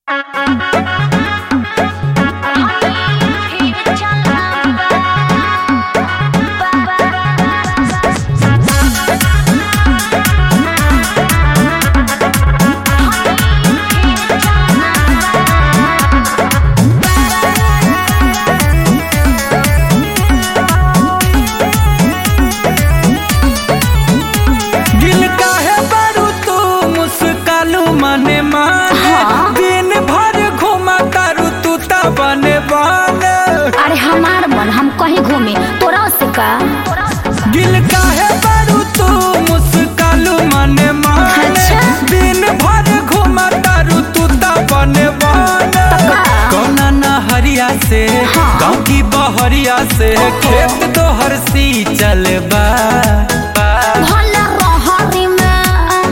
दिल काहे बारू तू मुस्कालू मने माने दिन भर घुमा तारू तू ता बने बने अरे हमार मन हम कहीं घूमे तोरा से का दिल काहे बारू तू मुस्कालू मने माने अच्छा। दिन भर घुमा तारू तू ता बने बने तका। कौना नहरिया से हाँ। गाँव की बहरिया से खेत तो हर सी चलबा भले रहरी में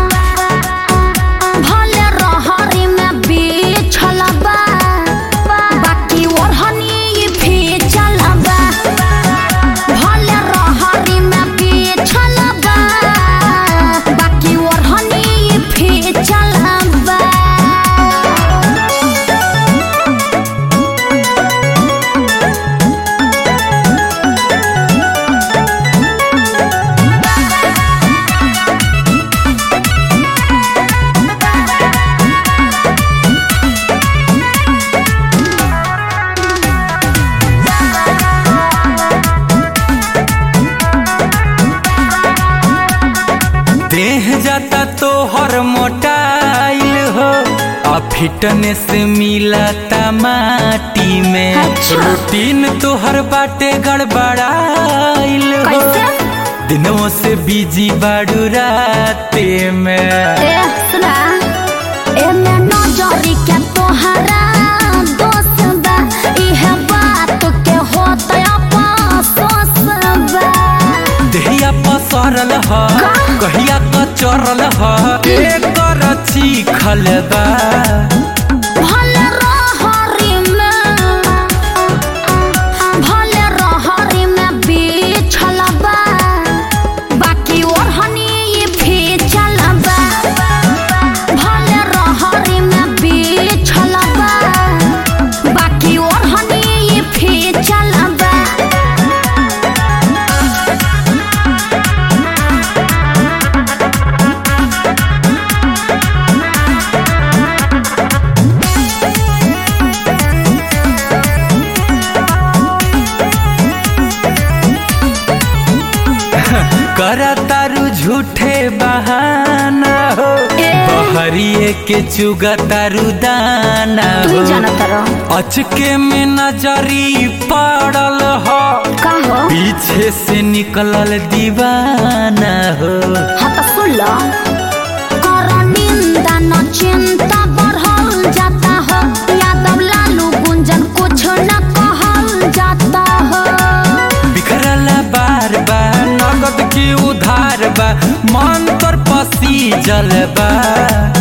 भले रहरी में बिछल बा बाकी ओढ़नी भी चलबा भले रहरी में बिछल बा बाकी ओढ़नी भी चलबा देह जाता तो हर मोटाइल हो आ फिटनेस मिलता माटी में अच्छा। रूटीन तो हर बाटे गड़बड़ाइल हो कैसे? दिनों से बिजी बाड़ू राते में ए सुना एमे नजरी के तोहरा दोस्त बा इहे बात के होत अफसोस बा देहिया पसरल ह का? कहिया कचरल ह एकर चीखल बा भले रहरी में भले रहरी में बिछल बा बाकी ओढ़नी भी चलबा भले रहरी में बिछल बा बाकी ओढ़नी भी चलबा करा तारू झूठे बहाना हो ए। बहरिए के चुगा तारू दाना तू हो जानत रह अचके में नजरी पड़ल हो का हो पीछे से निकलल दीवाना हो हाँ तो सुन लो कर निंदा न चिंता बढ़ल जाता हो यादव लालू गुंजन कुछ न कहल जाता हो बिखरल बार बार नगद की उधार बा मन तर पसी जलबा